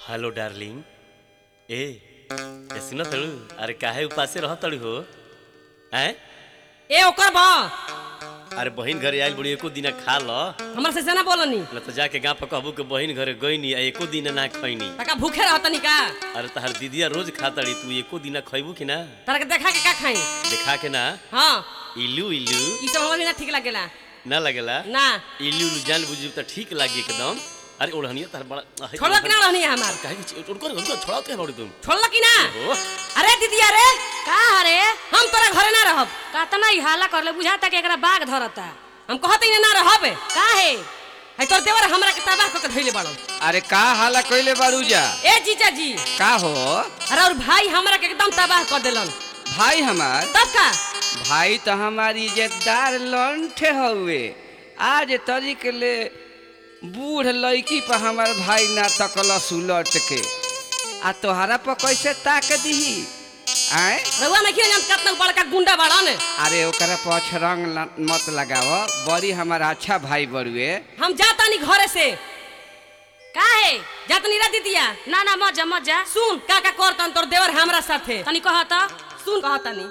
hello darling ए ऐसी न तड़ू अरे काहे उपासे रह तड़ू हो हैं ए ओकर बा अरे बहिन घरे आइल बुढ़ी एको दिन खा ल हमरा से सेना बोलनी न तो जाके गाँव पर कहबू के बहिन घरे गईनी आ एको दिन ना खैनी तका भूखे रहतनी का अरे तहार दीदिया रोज खातड़ी तू एको दिन खैबू कि ना तारा के देखा के का खाई देखा के ना हाँ इलू इलू ई सब हमरा भी ना ठीक लागेला ना लगेला ना इलू इलू जान बुझू तो ठीक लागी एकदम अरे ओढ़निया तार बड़ा अहे, छोड़ो कि ना रहनी है हमार काहे कि उनको उनको छोड़ाओ के बड़ी तुम छोड़ल कि ना ओ अरे दीदी अरे का हरे हम तोरा घरे ना रहब कतना ही हाला करले बुझाता कि एकरा बाघ धरता हम कहते ही ना रहब काहे है तोर देवर हमरा के तबाह क के धइले बाड़ो अरे का हाला कइले बारूजा ए जीजा जी का हो अरे और भाई हमरा के एकदम तबाह कर देलन भाई हमार तब का भाई तो हमारी इज्जतदार लंठे हउए आज तरीक ले बूढ़ लड़की पर हमार भाई ना तकलस उलट के आ तोहरा पर कैसे ताक दीही आए रउआ में किया कितना बड़का गुंडा बाड़न अरे ओकरा पर अछरंग ल- मत लगाव बड़ी हमार अच्छा भाई बड़ुए हम जातानी घरे से काहे जातनी रा दीदिया ना ना मजा मजा सुन का का करतन तोर देवर हमरा साथे तनी कहता सुन कहतानी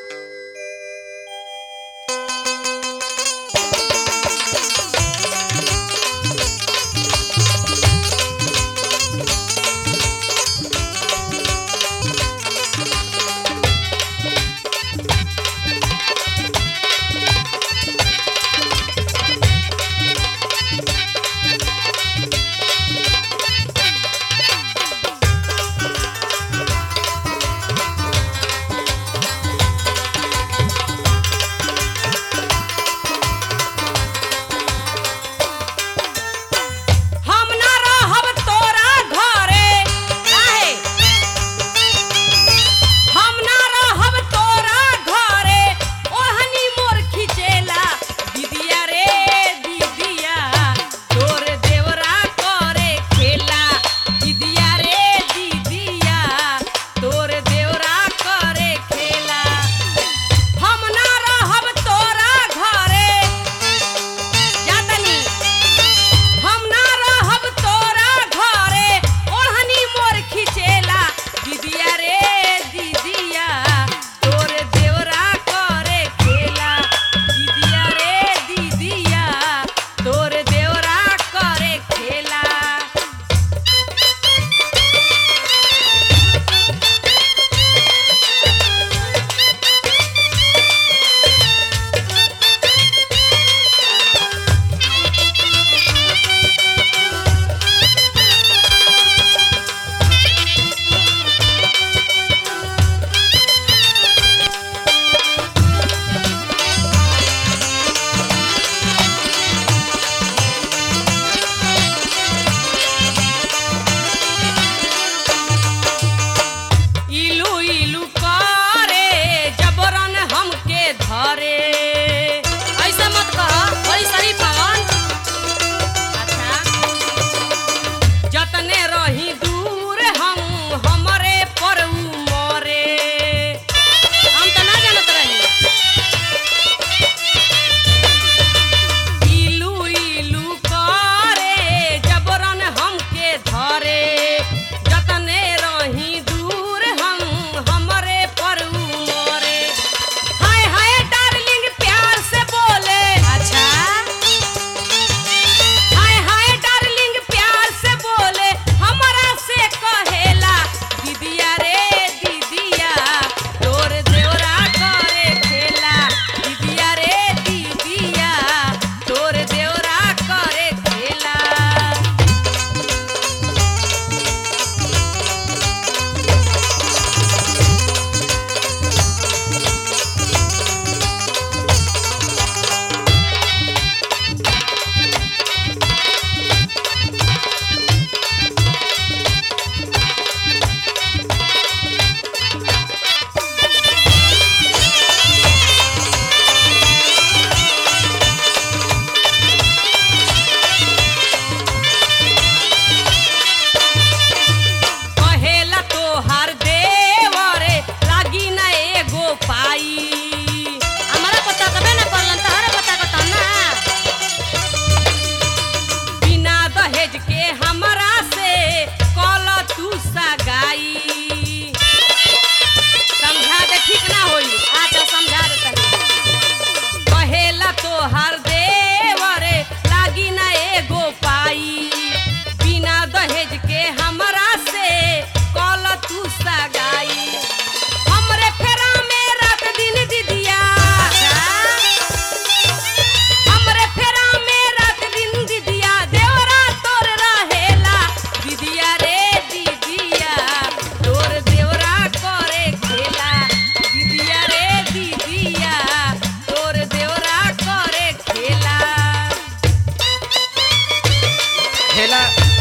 हम ना रहब तोरा घरे काहे हम ना रहब तोरा घरे ओढ़नी मोर खिचेला दीदिया रे दीदिया तोर देवरा करे खेला दीदिया रे दीदिया तोर देवरा करे खेला हम ना रहब तोरा घरे जातनी हम ना रहब तोरा घरे ओढ़नी मोर खिचेला दीदिया रे दीदिया तोर देवरा करे खेला दीदिया रे दीदिया तोर देवरा करे खेला इलू इलू करे जबरन हमके धरे ऐसा मत कह बड़ी सही पवन अच्छा जतने रही दूर हम हमरे पर उ मरे हम तो ना जानत रही इलू इलू करे जबरन हमके धरे जतने रही दूर हम हमरे पर उ मोरे हाय हाय डार्लिंग प्यार से बोले अच्छा हाय हाय डार्लिंग प्यार से बोले हमरा से कहेला दीदिया रे दीदिया तोर देवरा करे खेला दीदिया रे दीदिया तोर देवरा करे खेला कहेला तोहार देवरे लागी ना एगो पाई हमरा पता कबे ना करलन तहरा पता कता ना बिना दहेज के हमरा से कल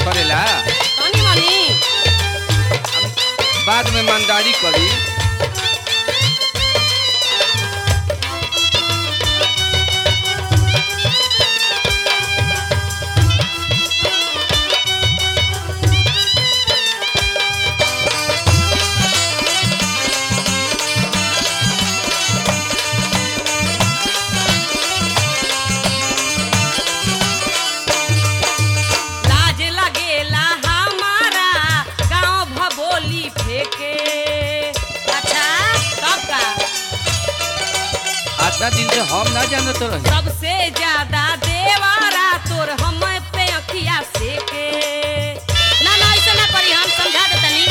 करेला तनी मनी बाद में ईमानदारी करी लाज लगेला हमारा गांव भबोली फेंके अच्छा तब का आतना दिन से हम ना जानत रही सबसे ज्यादा देवारा तोर हम पे अखिया सेके ना ना ऐसे ना करी हम समझा दे तनी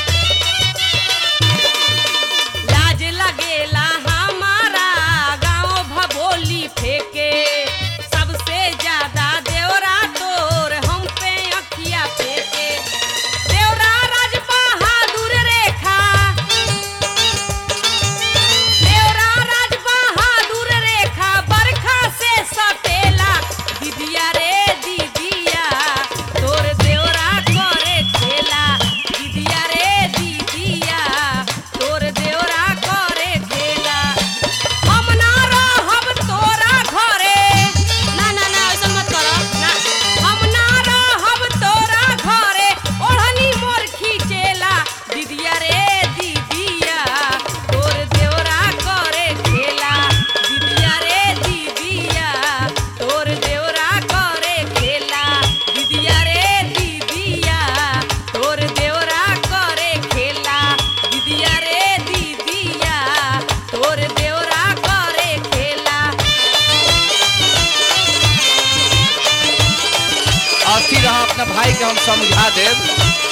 लाज लगेला हमारा गांव भबोली फेंके सबसे ज्यादा देवरा तोर हम पे अखिया फेंके देवरा राज बहादुर रेखा देवरा राज बहादुर रेखा बरखा से सटेला दीदिया रे दीदिया तोर देवरा करे खेला दीदिया रे दीदिया तोर देवरा करे खेला हम ना रहब तोरा घरे ना ना ना ऐसे मत करो ना हम ना रहब तोरा घरे ओढ़नी मोर खींचेला दीदिया रे दीदिया तोर देवरा करे खेला दीदिया रे दीदिया तोर देवरा करे खेला दीदिया रे दीदिया तोर देवरा करे खेला दीदिया रे दीदिया तोर देवरा करे खेला अथी रहा अपना भाई के हम समझा देब